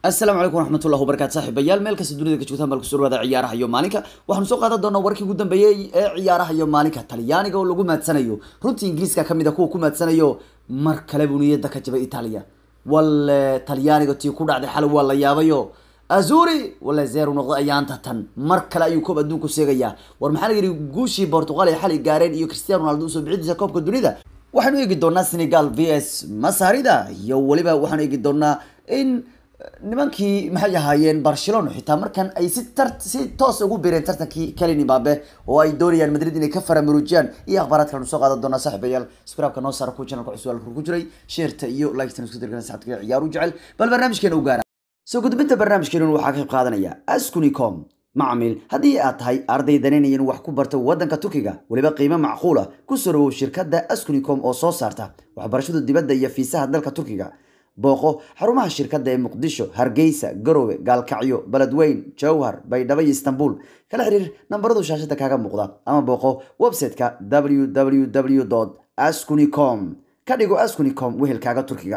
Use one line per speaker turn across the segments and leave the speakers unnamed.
asalaamu calaykum waraxmatullahi wabarakatu saaxiibayaal meel kasta dunida ka joogtaan bal kusoo dhawaada ciyaaraha iyo maalinka waxaanu soo qaadan doonaa warkii ugu dambeeyey ee ciyaaraha iyo maalinka talyaaniga oo lagu maadsanayo runtii ingiriiska kamid a kuwa ku maadsanayo mar kale buu niyada ka jabay itaaliya walle talyaaniga tii ku dhacday xalay waa la yaabayo azuri walla zeru noqday ayaanta tan mar kale ayuu koob adduunku seegayaa war maxaa la yidhi guushii portugal ay xalay gaareen iyo cristiano ronaldo usoo bixidiisa koobka dunida waxaanu eegi doonaa senegal v s masarida iyo weliba waxaanu eegi doonaa in nimankii maxay ahaayeen barcelona xitaa markan ay si tar si toos ugu biireen tartankii kalin imbabe oo ay doonayaan madrid inay ka faramuruujiyaan iyo akhbaaraad kalenu soo qaadan doonaa saaxiibayaal skraabka noo saara ku channelka cusub halka ku jiray sheerta iyo likestan isku dirkan saxabta ciyaar u jecel bal barnaamijkeena u gaara soo gudbinta barnaamijkeena waxaa ka qayb qaadanaya askunicom macmiil haddii aad tahay arday danaynayan wax ku barta wadanka turkiga weliba qiimo macquula ku soo dhawow shirkadda askunicom oo soo saarta waxbarashada dibadda iyo fiisaha dalka turkiga booqo xarumaha shirkadda ee muqdisho hargeysa garowe gaalkacyo beledweyn jowhar baydhabo iyo istanbul kala xiriir nambaradu shaashada kaaga muuqda ama booqo website-ka www ascunicom ka dhigo ascunicom wehelkaaga turkiga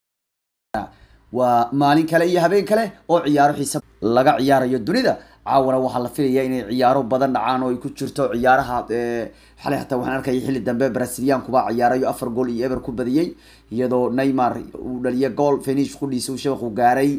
waa maalin kale iyo habeen kale oo ciyaaro xiisa laga ciyaarayo dunida caawana waxaa la filaya inay ciyaaro badan dhacaan oo ay ku jirto ciyaaraha xalay hataa waxaan arkaya xilli dambe braziliankuba ciyaarayo afar gool iyo eber ku badiyey iyadoo neymar uu dhaliya gool finish qudhiisa uu shabaqu gaaray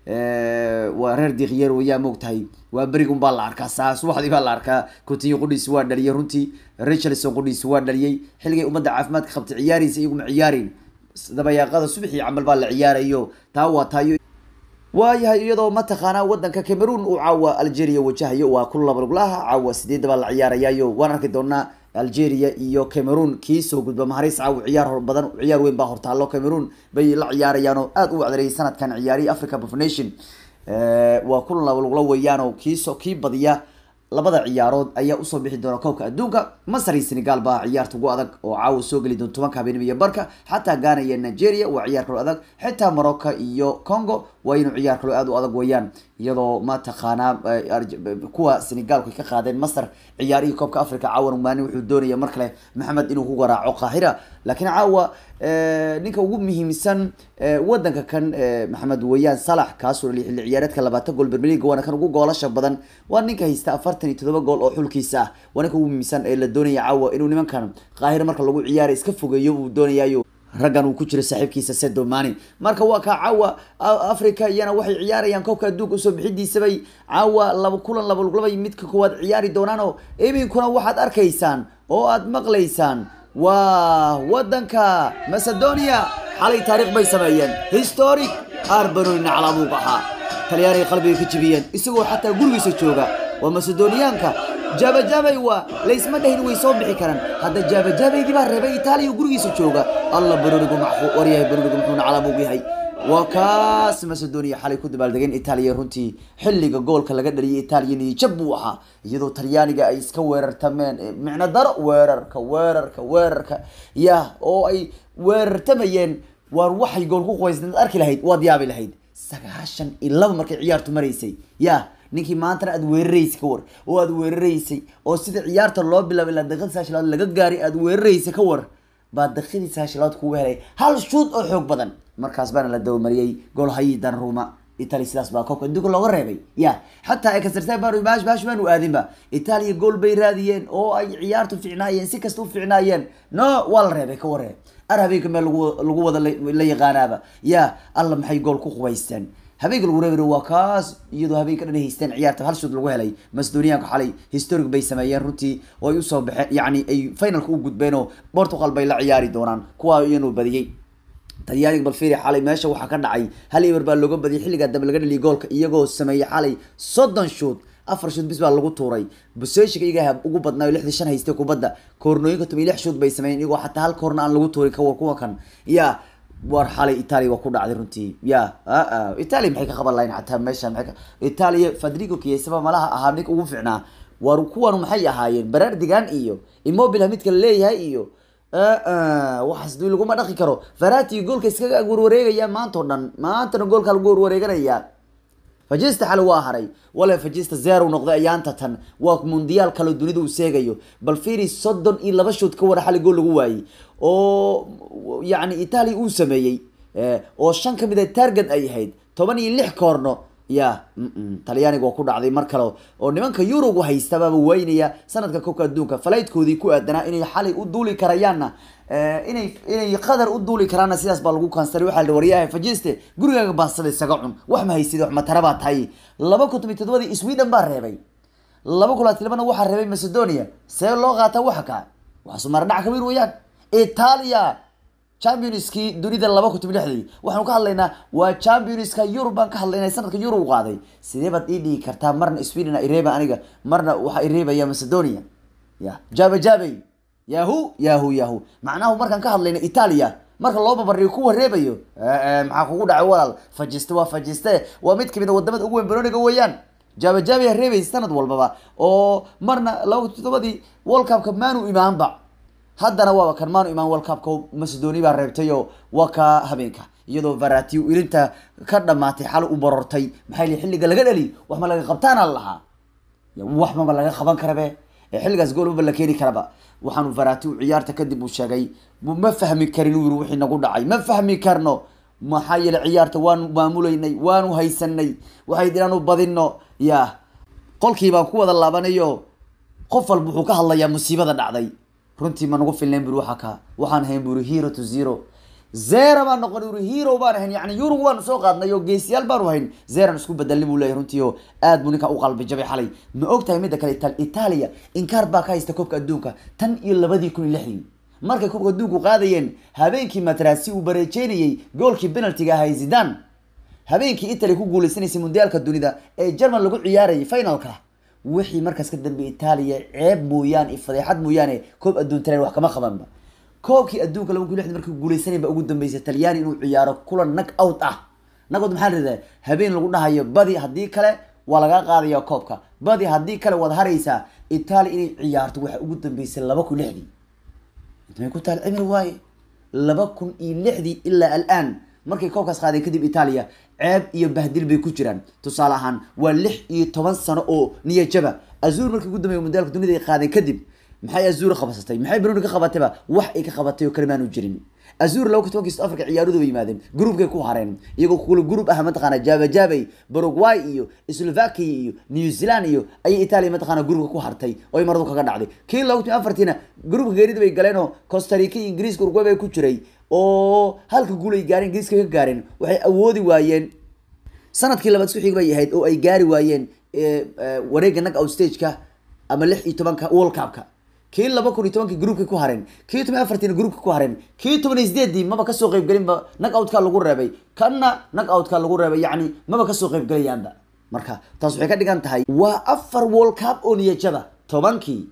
waa reer dikiyer wayaa moogtahay waa berigun baa la arkaa saa subaxdii baa la arkaa coutinho qudhiisi waa dhaliyay runtii richardson qudhiisi waa dhaliyay xilligay ummadda caafimaadka qabtay ciyaaraysa iyaguma ciyaarin dabayaaqada subaxii camal baa la ciyaarayo taa waa taayo waayahay iyadoo mataqaanaa wadanka cameroon uu caawa algeria wajahayo waa ku labaluglaha caawa sideedda baa la ciyaarayayo waan arki doonaa algeria iyo cameroon kii soo gudba maharis caawa ciyaar hor badan ciyaar weyn baa hortaalo cameroon bay la ciyaarayaan oo aada u wacdarayay sanadkan ciyaarihi africa of nation waa ku labalugla weeyaanoo kiiso kii badiya labada ciyaarood ayaa usoo bixi doona koobka adduunka masar iyo senegal baa ciyaarta ugu adag oo caawa soo geli doon tobanka habeenimo iyo barka xataa ghana iyo nigeria waa ciyaar kaloo adag xitaa morocco iyo congo waa inuu ciyaar kaloo aada u adag weeyaan iyadoo mataqaanaa kuwa senegalku ay ka qaadeen masar ciyaarihii koobka africa caawan maalin wuxuu doonaya mar kale maxamed inuu ku garaaco qaahira laakiin caawa ninka ugu muhiimsan wadanka kan maxamed weeyaan salax kaasoo dhaliy xilli ciyaareedka labaatan gool bermeliga waana kan ugu goolasha badan waa ninka haysta afartan iyo todoba gool oo xulkiisa ah waa ninka ugu muhiimsan ee la doonaya caawa inuu nimankan qaahira marka lagu ciyaaray iska fogeeyo uu doonayayo raggan uu ku jiro saaxiibkiisa sedomani marka waa kaa caawa africa iyana waxay ciyaarayaan koobka adduunka usoo bixidiisabay caawa laba kulan labalabay midka koowaad ciyaari doonaan oo iminkuna waxaad arkaysaan oo aad maqlaysaan waa wadanka macedonia xalay taariikh bay sameeyeen historic arbanonina calaamuuq ahaa talyaaniga qalbiga ka jibiyeen isagoo xataa gurigiisa jooga waa macedoniyaanka jaabajaabay waa laysma dhahin way soo bixi karaan hadda jaabajabaydii baa reebay itaaliya gurigiisa jooga alla banonigu maxuu waryahay banonigu muxuuna calaamuuq yahay waa kaas macedonia xalay ku dabaaldegeen itaaliya runtii xilliga goolka laga dhaliyay itaaliya niyijab buu ahaa iyadoo talyaaniga ay iska weerartameen micno daro weerarka weerarka weerarka ya oo ay weerartamayeen waar waxay gool ku qubaysnaad arki lahayd waad yaabi lahayd sagaashan iyo laba markay ciyaartu maraysay ya ninkii maantana aad weeraraysay ka war oo aad weeraraysay oo sida ciyaarta loo bilaabay ilaa daqiiqadii saashilaad laga gaaray aad weeraraysay ka war baa daqiiqadii saashilaad kugu helay hal shuud oo xoog badan markaas baana la dabamariyey gool hayi danruma italia sidaas baa koobka adduunka looga reebay ya xataa ekasartaan baan baash baash baanu aadinba itaaliya gool bay raadiyeen oo ay ciyaartu ficnaayeen si kasta u ficnaayeen no waa la reebay ka waree ar habeenka meel lagu lagu wada la yaqaanaaba ya alla maxay gool ku qubaysteen habeenka lagu reebay waa kaas iyadoo habeenka dhan haysteen ciyaarta hal shood lagu helay macedoniyaanka xalay historic bay sameeyeen runtii oo ay usoo baxeen yacni ay finalka u gudbeen oo portugal bay la ciyaari doonaan kuwa iyanuu badiyey talyaaniga balfiri xalay meesha waxaa ka dhacay hal eber baa looga badiyay xilligaa dambe laga dhaliyay goolka iyagoo sameeyey xalay soddon shoot afar shoot bis baa lagu tuuray buseshiga iyagaa ugu badnaayo lixdii shan haystay kubadda koornooyinka toban iyo lix shoot bay sameeyeen iyagoo xataa hal koorna aan lagu tuurin kawa kuwa kan ya war xalay italia waa ku dhacday runtii ya italia maxay ka qaban lahayn xataa meeshan maay italia fadrigo kiesaba malaha ahaa ninka ugu ficnaa war kuwanu maxay ahaayeen baraardigan iyo immobile midka laleeyahay iyo waxaas dui laguma dhaqi karo farati goolka iskaga warwareegaya maanta o dhan maantana goolka lagu warwareeganaya fajista xale waa haray wale fajista zero noqday ayaanta tan waa mundiyaal kale dunida uu seegayo bal firi soddon iyo laba shood ka wara xali gool lagu waayey oo yacni italia uu sameeyey oo shan ka mid a target ay ahayd toban iyo lix koorno ya talyaaniga waa ku dhacday mar kale oo nimanka yurugu haystabaaba waynaya sanadka koobka adduunka falaydkoodii ku aadanaa inay xalay u duuli karayaanna inay inay qadar u duuli karaanna sidaas baa lagu kansaray waxaa la waryahay fajiste gurigaaga baasada isaga cun wax ma haysid wax matara baa tahay laba kun toban todobadii sweden baa reebay laba kun labaatan labana waxaa reebay macedonia see loo qaata waxa kaa waxa sumaardhac kabiir weeyaan italia championskii dunida laba kun toban lixdii waxaanu ka hadlaynaa waa championska yurub baan ka hadlaynaa sanadka yurub u qaaday sidee baad ii dhigi kartaa marna sweden ireeba aniga marna waxaa ireebaya macedonia ya jaba jabay yahu yahu yahu macnahu markaan ka hadlayna italia marka loo babariyo kuwa reebayo maxaa kugu dhacay walaal fajiste waa fajiste waa mid kamid a wadamada ugu weyn baroniga weeyaan jaba jabay reebay sanad walbaba oo marna laba kun todobadii world cupka maanu imaanba haddana waaba kan maanu imaan world cupka macedonia baa reebtay oo waa ka habeenka iyadoo varati ilinta ka dhamaatay xal u barortay maxay li xilliga laga dhali wax ma laga qabtaana lahaa wax maba laga qaban karabe xilligaas gool maba la keeni karaba waxaanu varati ciyaarta kadib uu sheegay ma fahmi karin uu yiri wixii nagu dhacay ma fahmi karno maxaa yeele ciyaarta waanu maamulaynay waanu haysanay waxay inaanu badino ya qolkii baan ku wada laabanayo qof walba wuxuu ka hadlayaa musiibada dhacday runtii ma nagu filnayn buri waxa ka waxaan hayn buri hero to zero zero baan noqon buri hero baan hayn yani yurug waanu soo qaadnay oo geesiyaal baanu hayn zeran isku bedelni buu leeyahay runtii oo aad buu ninka u qalbi jabay xalay ma og tahay midda kale italia inkaar baa ka haysta koobka adduunka tan iyo labadii kun iyo lixdii markay koobka adduunku qaadayeen habeenkii matrasi uu bareejeynayey goolkii penaltiga ahay zidan habeenkii italy ku guuleysanaysay mundiyaalka dunida ee german lagu ciyaarayay finalka wixii markaas ka dambe italia ceeb mooyaane iyo fadeexad mooyaane koob adduun taleen wax kama qabanba koobkii adduunka laba kun lixdan markii guuleysanay baa ugu dambeysay talyaani inuu ciyaaro kulan nag out ah nag out maxaa la habeen lagu dhahayo badi haddii kale waa lagaa qaadaya koobka badi haddii kale waad haraysaa italia inay ciyaarto waxaa ugu dambeysay laba kun lixdii intmay ku taal cimri waaye laba kun iyo lixdii ilaa alaan markay koobkaas qaadeen kadib italia ceeb iyo bahdil bay ku jiraan tusaale ahaan waa lix iyo toban sano oo niyajaba azur markii ugu dambeeya mundaalka dunida ay qaadeen kadib maxay azur qabsatay maxay bruni ka qabatayba wax ay ka qabatay oo kale maanu jirin azur laba kun tobankii south africa ciyaaruhu bay yimaadeen groupkay ku hareen iyagoo kula group ah mataqaana jaba jabay paraguay iyo slovakia iyo new zealand iyo ayay italia mataqaana groupka ku hartay oo ay maradu kaga dhacday kii laba kun afartiina groupka geerida bay galeen oo costa rica iyo ingiriiska uruguay bay ku jiray oo halka guul ay gaareen ingiriiska ka gaareen waxay awoodi waayeen sanadkii labaad isku xig bay ahayd oo ay gaari waayeen wareega nag out stageka ama lix iyo tobanka world cupka kii laba kun iyo tobankii groupka ku hareen kii toban afartiina groupka ku hareen kii toban iyo sideedii maba kasoo qeybgelinba nag outka lagu reebay kanna nag outka lagu reebay yacni maba kasoo qeybgelayaanba marka taas waxay ka dhigan tahay waa afar world cup oo niyajaba tobankii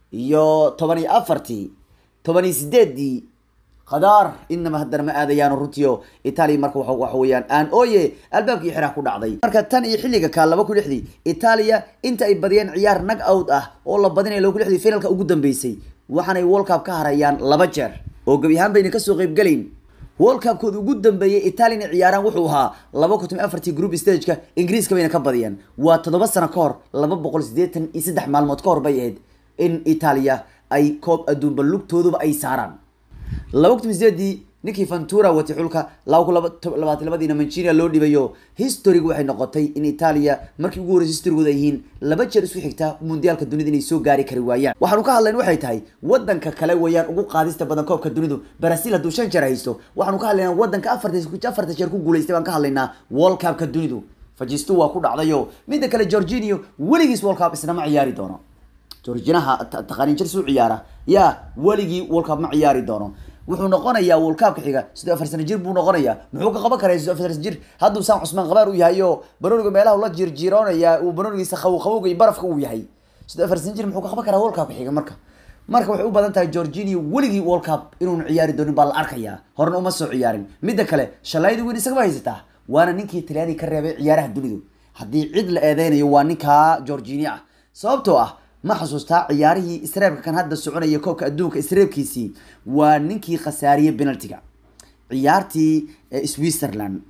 iyo toban iyo afartii toban iyo sideedii qadaar inama haddana ma aadayaan runtiio italia marka waxa weeyaan aan oye albaabkii xiraa ku dhacday marka tan iyo xilliga kaa laba kun lixdii italia inta ay badiyeen ciyaar nag out ah oo la badinaya laba kun lixdii finalka ugu dambeysay waxaanay world cup ka harayaan laba jeer oo gebi ahaan bayna kasoo qeybgelayn world cupkooda ugu dambeeyay italia inay ciyaaraan wuxuu ahaa laba kun toban afartii group stageka ingiriiska bayna ka badiyeen waa toddoba sano ka hor laba boqol siddeetan iyo saddex maalmood ka hor bay ahayd in italia ay koob adduunba lugtooduba ay saaraan laba kun sideedii ninkii ventura watay xulka laba kun labaatan labadiina manchinia loo dhibayo historygu waxay noqotay in italia markii ugu horreysay historygooda ay yihiin laba jeer isku xigta mundiyaalka dunida inay soo gaari kari waayaan waxaanu ka hadlayn waxay tahay wadanka kale weeyaan ugu qaadista badan koobka dunidu brazil hadduu shan jeer haysto waxaanu ka hadlaynaa wadanka afarta afarta jeer ku guulaystay baan ka hadlaynaa world cupka dunidu fajistu waa ku dhacdayo midda kale georginio weligiis world cup isna ma ciyaari doono georginaha taqaaniin jir suu ciyaara yaa weligii world cup ma ciyaari doono wuxuu noqonayaa world cupka xiga sidoo afar sano jir buu noqonayaa muxuu ka qaban karaa sidoo afar sano jir hadduu saan cusmaan qabaar u yahay oo banoniga meelaha ula jirjiiroonaya uu banonigiisa qabow qabowga iyo barafka uu yahay sidoo afar sano jir muxuu ka qaban karaa world cupka xiga marka marka waxay u badan tahay georginio weligii world cup inuun ciyaari doonin baa la arkayaa horena uma soo ciyaarin midda kale shalaydi weyn isagaba haysataa waana ninkii talyaaniga ka reebay ciyaaraha dunidu haddii cid la eedeynayo waa ninkaa georgini ah sababtoo ah ma xasuustaa ciyaarihii isreebka kan hadda soconaya koobka adduunka isreebkiisii waa ninkii khasaariyey penaltiga ciyaartii switzerland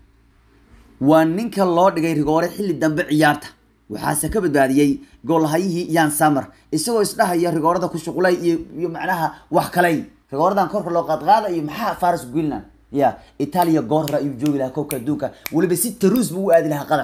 waa ninka loo dhigay rigoore xilli dambe ciyaarta waxaase ka badbaadiyey goolhayihii yan samer isagoo isdhahaya rigoorada ku shuqulay iyo iyo macnaha wax kaley rigooradan korka loo qaadqaada iyo maxaa faras greenland ya itaaliya goor hore ayuu joogi lahaa koobka adduunka weliba si taruus buu u aadi lahaa qatar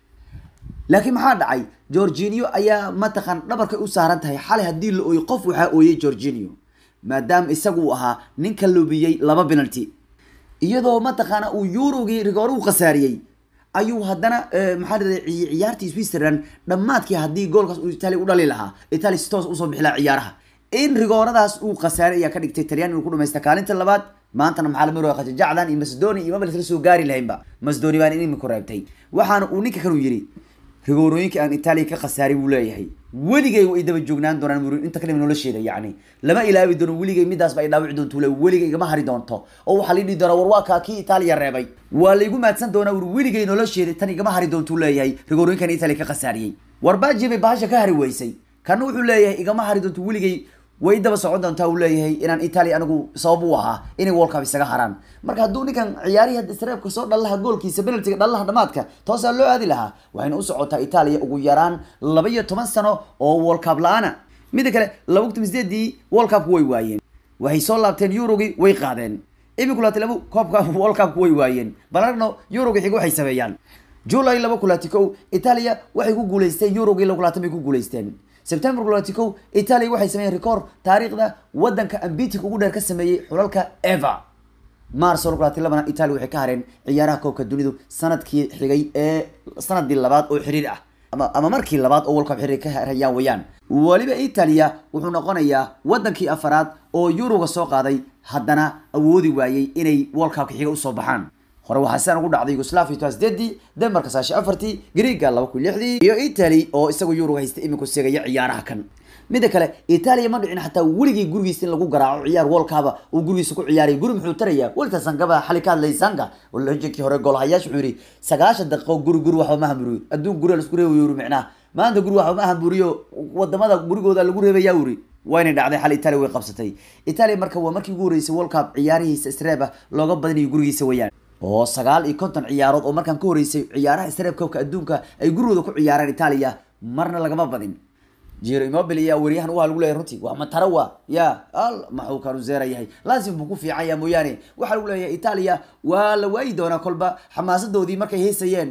laakiin maxaa dhacay georginio ayaa mataqan dhabarkay u saaran tahay xalay haddii la ooyey qof waxaa ooyey georginio maadaama isagu uu ahaa ninka lubiyey laba penalty iyadoo mataqaana uu eurogii rigoore u khasaariyey ayuu haddana maxaa dhahday ciyaartii switzerland dhammaadkii haddii goolkaas uu italia u dhali lahaa italia si toos usoo bixi lahaa ciyaaraha in rigooradaas uu khasaaray ayaa ka dhigtay talyan inuu ku dhamaysta kaalinta labaad maantana maxaa la marooya khajajacdan iyo macedonia iyo maba lasla soo gaari lahaynba macedonia baan inimika reebtay waxaana uu ninka kanuu yidhi rigoorooyinka aan itaaliya ka khasaaray buu leeyahay weligay way daba joognaan doonaan muri inta kalima nolosheeda yacni lama ilaabi doono weligay midaasba ay dhaawici doonto le weligay igama hari doonto oo waxaa la dhihi doonaa war waa kaa kii itaaliya reebay waa laygu maadsan doonaa wuri weligay nolosheeda tan igama hari doontuu leeyahay rigoorooyinkan itaaliya ka khasaariyey war baaji bay bahasha ka hari weysay kana wuxuu leeyahay igama hari doonto weligay way daba socon doontaa uu leeyahay inaan italia anigu sabab u ahaa inay world cup isaga haraan marka hadduu ninkan ciyaarihii hadda isreebka soo dhalaha goolkiisa penaltiga dhalaha dhamaadka toosaa loo aadi lahaa waxayna u socotaa italia ugu yaraan laba iyo toban sano oo world cup la-aana mida kale laba kun sideedii world cupku way waayeen waxay soo laabteen eurogii way qaadeen iminku laati laba koobka world cupku way waayeen balarno eurogii xiga waxay sameeyaan july laba kulaati kow italia waxay ku guuleysteen eurogii laba kulaatan bay ku guuleysteen september kulaati kow italia waxay sameeyeen record taariikhda wadanka ambitic ugu dheer ka sameeyey xulalka eva mars laba kulaati labana italia waxay ka hareen ciyaaraha koobka dunidu sanadkii xigay ee sanadii labaad oo xiriir ah ama ama markii labaad oo world cup xiriir ka harayaan wayaan weliba italia wuxuu noqonayaa wadankii afaraad oo yuruga soo qaaday haddana awoodi waayey inay world cupka xiga usoo baxaan hore waxaa sidan ugu dhacday yugoslavia toa sideedii denmark saashi afartii greega laba kun lixdii iyo italy oo isagoo yuruga haysta iminku seegaya ciyaaraha kan mida kale italia ma dhicin xataa weligii gurigiisa in lagu garaaco ciyaar wolkaba uu gurigiisa ku ciyaaraya guri muxuu tarayaa welta sangaba xali ka hadlay sanga oo lajinkii hore goolhayaasha wuxuu yidhi sagaashan daqiiqo guri guri waxba ma hamburiyo adduun guriga laisku reebayo yuri micnaha maanta guri waxba ma hamburiyo wadamada gurigooda lagu reebaya uri wayna dhacday xal italia way qabsatay italia marka waa markii ugu horeysay world cup ciyaarihiisa isreeba looga badinayo gurigiisa wayaan oo sagaal iyo konton ciyaarood oo markaan ka horeysay ciyaaraha isreeb koobka adduunka ay gurigooda ku ciyaareen italia marna lagama badin jiro immobile iyo waryahan waa lagu leeyahay runtii waa matara waa ya al maxuu kanu zeera yahay lazim buu ku fiican yahay mooyaane waxaa lagu leeyahay italia waa la waayi doonaa kolba xamaasadoodii markay heysayeen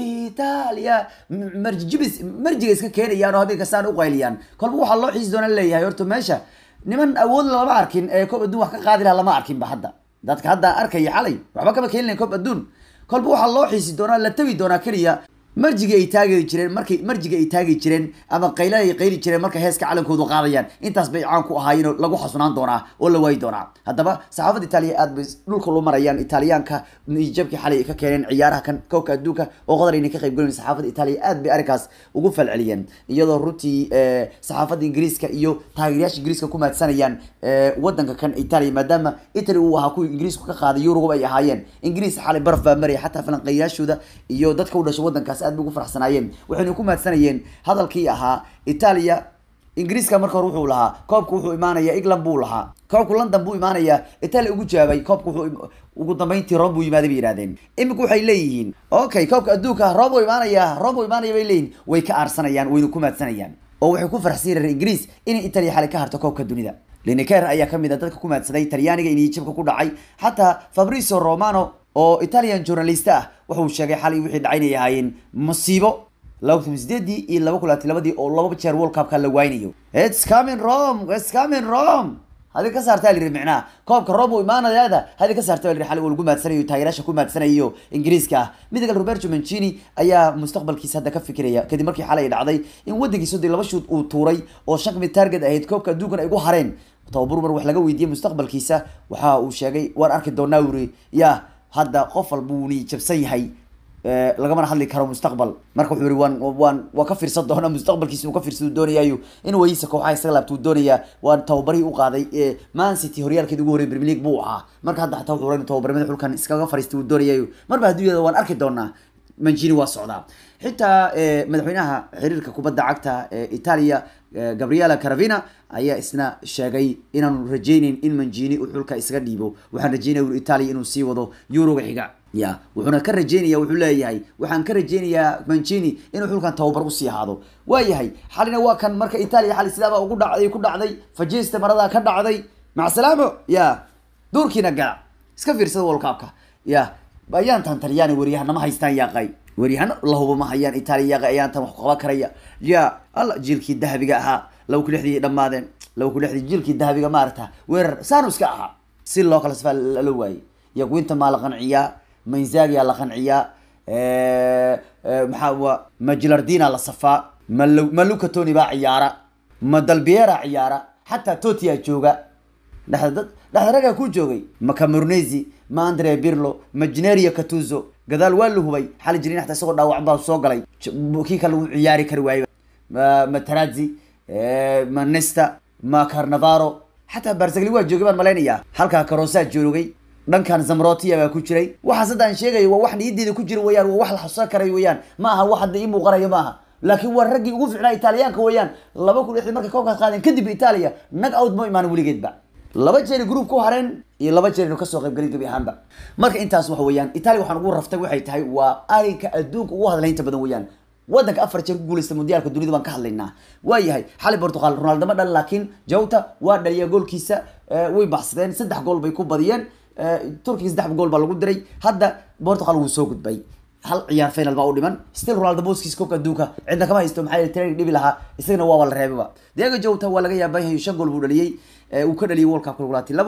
italia marjibis marjiga iska keenayaan oo habeenka saan uqayliyaan kolba waxaa loo xiisi doona leeyahay horta meesha niman awood lama arkin ee koob adduun wax ka qaadi laha lama arkin ba hadda dadka hadda arkaya xalay waxba kama keenin lahayn koob adduun kolba waxaa loo xiisi doonaa la tabi doonaa keliya marjiga ay taagi jireen markay marjiga ay taagi jireen ama qayla ay qayli jireen marka heeska calankoodu qaadayaan intaas bay caan ku ahaayeen oo lagu xasunaan doonaa oo la waayi doonaa haddaba saxaafadda itaaliya aad bay dhulka lu marayaan itaaliyaanka jabkii xalay ay ka keeneen ciyaaraha kan koobka adduunka oo qadar ayna ka qayb galayn saxaafadda itaaliya aad bay arrinkaas ugu falceliyeen iyadoo runtii saxaafadda ingiriiska iyo taageerayaasha ingiriiska ku maadsanayaan wadanka kan itaaliya maadaama italy uu ahaa kuwii ingiriisku ka qaaday yuruguba ay ahaayeen ingiriis xalay baraf baa maraya xataa falanqeeyaashooda iyo dadka u dhashay wadankaas aad bay ugu faraxsanaayeen waxayna ku maadsanayeen hadalkii ahaa italia ingiriiska marka hore wuxuu lahaa koobka wuxuu imaanaya england buu lahaa koobku london buu imaanaya italia ugu jawaabay koobka wuxuu ugu dambeyntii rome buu yimaaday bay yidhahdeen imika waxay leeyihiin okay koobka adduunka rome buu imaanaya rome buu imaanaya bay leeyihin way ka aarsanayaan wayna ku maadsanayaan oo waxay ku faraxsan reer ingiriis inay italia xalay ka harto koobka dunida lineker ayaa kamid a dadka ku maadsaday talyaaniga in jibka ku dhacay xataa fabricio romano oo italian journalist ah wuxuu sheegay xalay wixii dhacay inay ahaayeen masiibo laba kun sideedii iyo laba kun labaatan labadii oo laba jeer world cupka la waynayo its coming rome its coming rome hadi ka saartaa la yidhi micnaha koobka rome uu imaanayaada hadi ka saarta la yidhi xalay uu lagu maadsanayo taageeraasha ku maadsanayo ingiriiska ah midda kale roberto mancini ayaa mustaqbalkiisa hadda ka fikiraya kadib markii xalay dhacday in wadankiisa dii laba shuud uu tuuray oo shan kamid target ahayd koobka adduunkan ay gu hareen tababar mar wax laga weydiiyey mustaqbalkiisa waxa uu sheegay waan arki doonaa uri ya hadda qof walba wuu ni jabsan yahay lagamana hadli karo mustaqbal marka wuxuu yihi waan waan waa ka fiirsan doona mustaqbalkiisa uu ka fiirsadu doonayaayo in wayisa kooxaha isaga laabta uu doonayaa waan tababarihii u qaaday man city horyaalkeeda ugu horrey premier league buu ahaa marka hadda xataa wuxuu inu tababarnimada xulkan iskaga fariistay uu doonayaayo marba hadduu yahada waan arki doonaa manjini waa socdaa xitaa madaxweynaha xiriirka kubadda cagta ee italia gabriela caravina ayaa isna sheegay inaanu rajeyneyn in manjini uu xulka isaga dhiibo waxaan rajeynaya uri italia inuu sii wado yuroga xiga ya wuxuuna ka rajeynaya wuxuu leeyahay waxaan ka rajeynayaa manjini inuu xulkan tababar usii ahaado waayahay xalina waa kan marka italia xali sidaaba ugu dhacday ku dhacday fajista maradaa ka dhacday macsalaamo ya duurkiina gala iska fiirsada world cupka ya ayaantan talyaani weryahana ma haystaan yaaqay weryahana lahuba ma hayaan itaaliya yaaqay ayaantan wax qaban karaya ya alla jiilkii dahabiga ahaa laba ku lixdii dhammaadeen laba ku lixdii jiilkii dahabiga maarata weerar saanu iska ahaa si loo kala sifaa lala waayey yagwinta maa la qanciyaa mainzagia la qanciyaa maxaa wa majilardina la safaa mal maluka tony baa ciyaara ma dalbiera ciyaara xataa totia jooga dhexda dad dhexda ragaa ku joogay ma cameronesi ma andre birlo ma gineria catuzo gadaal waa la hubay xali jirin xataa isagoo dhaawac baa soo galay kii kale uu ciyaari kari waayey ma ma tarazi ma nesta ma carnavaro xataa barsagli waa joogay baan malaynayaa halkaa karosaa joogay dhankan zamrotia baa ku jiray waxaas hadda aan sheegayo waa wax niyadeeda ku jira weyaan waa wax la xusan karay weyaan ma aha wax hadda ii muuqanayo ma aha laakiin waa raggii ugu ficnaa italiyaanka weyaan laba kun lixdii markay koobkaas qaadeen kadib italia nag out ma imaan weligeedba laba jeeri group ku hareen iyo laba jeer inu kasoo qaybgelin gabi ahaanba marka intaas waxa weeyaan italia waxaan ugu raftay waxay tahay waa arinka adduunka ugu hadlaynta badan weeyaan wadanka afar jeer ku guuleysta mundiyaalka dunida baan ka hadlaynaa waayahay xali portugal ronaldo ma dhalin laakiin jawta waa dhaliya goolkiisa way baxsadeen saddex gool bay ku badiyeen turkiga saddex gool baa lagu diray hadda portugal wuu soo gudbay hal ciyaar final baa u dhiman still ronaldo boskiis koobka adduunka cidna kama haysto maxaa yeele training dhibi lahaa isagana waaba la reebaba diego jota waa laga yaaban yahay shan gool buu dhaliyey uu ka dhaliyay world cup kulkulaati labo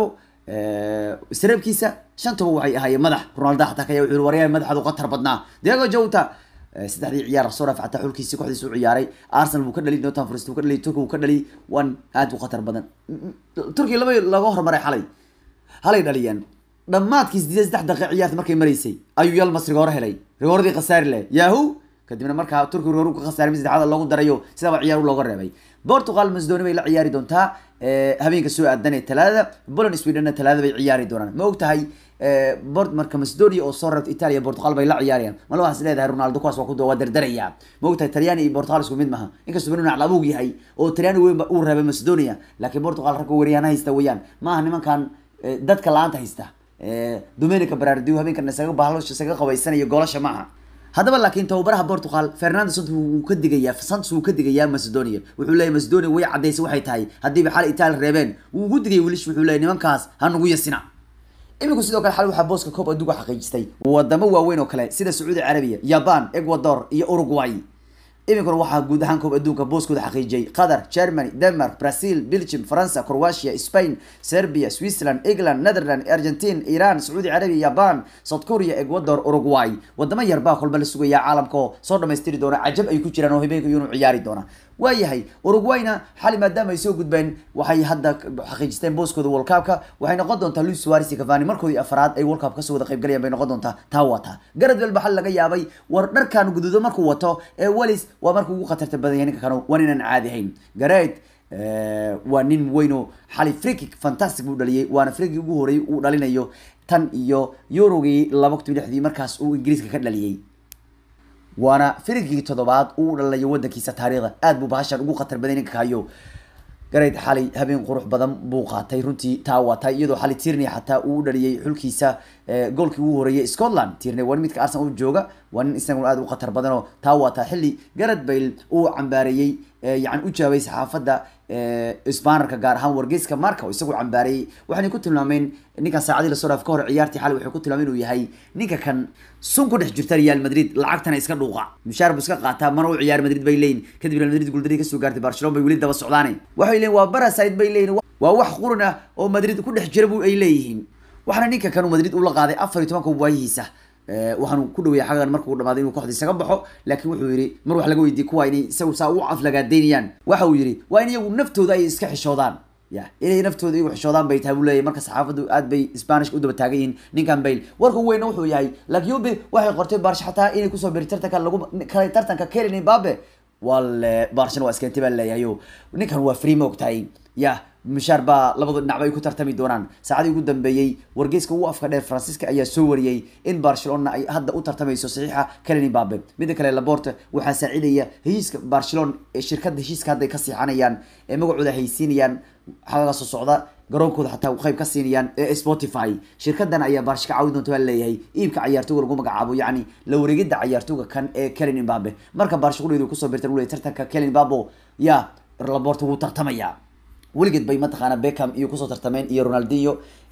sareebkiisa shantaba waxay ahaayeen madax ronaldo xataa kaya wuxuu waryahay madaxaadu qatar badnaa diego jota saddexdii ciyaar soo raf xataa xulkiisi kooxdiisa u ciyaaray arsenal buu ka dhaliy northern forest buu ka dhaliy turki buu ka dhaliy wan aad u khatar badan turkiya laba laga hormaray xalay halay dhaliyeen dhammaadkii sideed saddex daqiiq ciyaarta markay maraysay ayuu yalmas rigooro helay rigooradii khasaari leh yahu kadibna markaa turki rigoor ka khasaaray mid saddexaad loogu darayo sidaba ciyaar looga reebay portugal macedonia bay la ciyaari doontaa habeenka soo aadan ee talaadada poland sweden talaada bay ciyaari doonaan ma og tahay bort marka macedonia oo soo reebta italia portugal bay la ciyaarayaan mal waxaas leedahay ronaldo kuwaas waa ku waa dardaraya ma og tahay talyaani iyo portugal isku mid maha inkastoo benu naclabuug yahay oo talyaani weyn uu reebay macedonia laakiin portugal ragga weeryaana haysta weeyaan maaha nimankan dadka la-aanta haysta domenica barardio habeenkan isaga bahalo isaga qabaysanayo goolasha maaha haddaba laakiin tababaraha portugal fernando santos wuu ka digayaa santos wuu ka digayaa macedonia wuxuu leeyahy macedonia way caddaysay waxay tahay haddiiba xal italia reebeen wuu ugu digay welish wuxuu leeyahy nimankaas ha nugu yasina iminku sidoo kale xal waxaa booska koob adduunka xaqiijistay wadamo waaweyn oo kale sida sacuudi carabiya jaban ecuador iyo uruguay iminkuna waxaa guud ahaan koob adduunka booskooda xaqiijiyay qatar germany denmark brazil belgium faransa croatia spain serbia switzerland england netherland argentine iran sacuudi carabiya jaban south korea ecuador uruguay wadamo yar baa kolba la sugayaa caalamka oo soo dhamaystiri doona cajab ay ku jiraan oo habeenka iyunu ciyaari doona waayahay uruguayna xali maadaama ay soo gudbeen waxay hadda xaqiijisteen booskooda world cupka waxay noqon doontaa luis suarez iyo cavani markoodii afraad ay world cup kasoo wada qaybgalayaan bay noqon doontaa taa wata garad welba xal laga yaabay war dharkan guduudo markuu wato ee welis waa markuu ugu khatarta badan yahay ninka kanu waa ninaan caadi ahayn gared waa nin weyno xali frikik fantastic buu dhaliyay waana frikik ugu horeeyay uu dhalinayo tan iyo eurogii laba kun lixdii markaas uu ingiriiska ka dhaliyay waana firigii toddobaad uu dhalayo wadankiisa taariikhda aad buu bahashan ugu khatar baday ninka kahayo gareyd xalay habeen qurux badan buu qaatay runtii taa waatay iyadoo xalay tierney xataa uu dhaliyay xulkiisa goolkii ugu horeeyay scotland tierney waa nin midka arsenal u jooga waa nin isaguna aad u khatar badan oo taa waataa xilli garad bale uu cambaareeyey yani u jawaabay saxaafadda sbanerka gaar ahaan wargeyska marka oo isagu cambaareeyey waxayna ku tilmaameen ninkan saacadii lasoo dhaaf ka hor ciyaartii xalay waxay ku tilmaameen inuu yahay ninka kan sun ku dhex jirta real madrid lacagtana iska dhuuqa mushaar buu iska qaataa mana u ciyaar madrid bay leeyihin kadib real madrid guuldarii kasoo gaartay barcelona bay weli daba socdaane waxay leeyihin waa baraside bay leeyihin waa wax qurun ah oo madrid ku dhex jira bu ay leeyihiin waxaana ninka kanu madrid ula qaaday afar iyo tobanka waayihiisa waxaanu ku dhaweeyay xaggan markuu dhamaaday inuu kooxda isaga baxo laakiin wuxuu yidhi mar wax laga weydiiyey kuwa inay isagu saa u aflagaadeynayaan waxa uu yidhi waa in iyagu naftooda ay iska xishoodaan ya inay naftooda iyagu xishoodaan bay tahay buu leeyahy marka saxaafaddu aad bay spanish u daba taagan yihiin ninkan bale warka weyna wuxuu yahay lakyube waxay qortay barsh xataa inay kusoo biri tartanka lagu kale tartanka kelin mbabe wale barshana waa iskeentay baa leeyahay o ninkan waa free ma ogtahay ya mushaar baa labada dhinacba ay ku tartami doonaan saacadii ugu dambeeyey wargeyska ugu afka dheer francisca ayaa soo wariyey in barcelona ay hadda u tartamayso saxiixa kelin mbabe midda kale laborte waxaa saacidaya heshiiska barcelona ee shirkadda heshiiska hadda ay ka siixanayaan ee magacooda haysiinayaan xagaga soo socda garoonkooda xataa qayb ka siinayaan ee spotify shirkadan ayaa barsh ka caawin doonta baa leeyahay iibka cayaartooga lagu magacaabo yacni la wareegida cayaartooga kan ee kelin mbabe marka barsh quleedu kusoo birtan uu leeyahy tartanka kelin mbabo ya laborte wuu tartamaya weligeed bay mataqaana beckham iyo kusoo tartameen iyo ronaldinho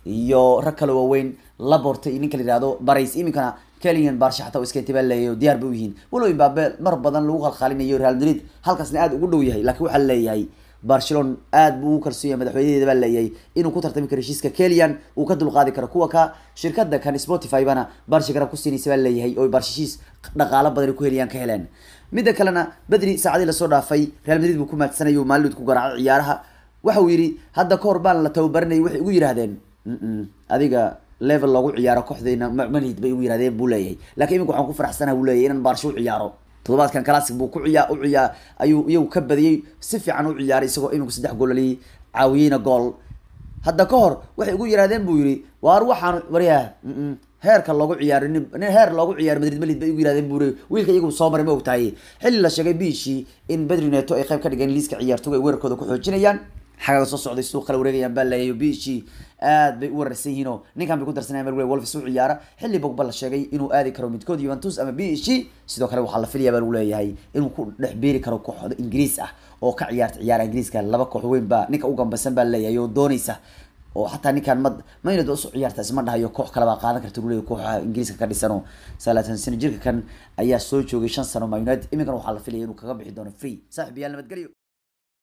iyo rag kale waaweyn laborta iyo ninka la yihahdo barays iminkana kelian barsha xataa iska intibaa leeyahay oo diyaar bay u yihiin walow imbabe mar badan lagu khalkhalinayo real madrid halkaasna aada ugu dhow yahay laakiin waxaa leeyahay barcelona aad buu ugu kalsoon yahay madaxweynadeeda baa leeyahay inuu ku tartami karo heshiiska kelian uu ka dulqaadi karo kuwa ka shirkada kan spotify bana barsha garab ku siinaysa baa leeyahay oo barshishiis dhaqaalo badan ku heliyaan ka heleen midda kalena bedri saacadii lasoo dhaafay real madrid buu ku maadsanayay oo maalid ku garaacay ciyaaraha waxa uu yidhi hadda kahor baan la tababaranayay waxay ugu yidhahdeen adiga level loogu ciyaaro kooxdayna manhid bay ugu yirahdeen buu leeyahay lakiin iminka waxaan ku faraxsanaha buu leeyahay inaan baarsho u ciyaaro toddobaadkan classic buu ku ciyaa u ciyaa ayuu iyagu ka badiyey si fiican u ciyaaray isagoo iminku saddex goolali caawiyeyna gool hadda ka hor waxay ugu yirahdeen buu yidhi waar waxaan waryaa heerka loogu ciyaaro nin heer loogu ciyaaro madrid malid bay ugu yirahdeen buu wiilka iyagu soo maray ma ogtahay xilli la sheegay bishii in bedri neto ay qayb ka dhigeen liiska ciyaartoga ay weerarkooda ku xoojinayaan xagaga soo socday suuq kala wareegayaan baa leeyahay bishii aad bay u wararsan yihiin oo ninkan bay ku darsanayaan mel wolves u ciyaara xilli bogba la sheegay inuu aadi karo midkood Juventus ama bishi sidoo kale waxaa la filayaa baa lagu leeyahay inuu ku dhex beeri karo kooxda Ingiriis ah oo ka ciyaarta ciyaara Ingiriiska laba koox weyn baa ninka u gambasan baa leeyahay oo doonaysa oo xataa ninkan mad maynad usu ciyaarta isma dhahayo koox kale baa qaadan karta leeyahay kooxaha Ingiriiska ka dhisano salaatan sano jirka kan ayaa soo joogay shan sano Man United iminkana waxaa la filayaa inuu kaga bixi doono free saaxiib yaal nabadgelyo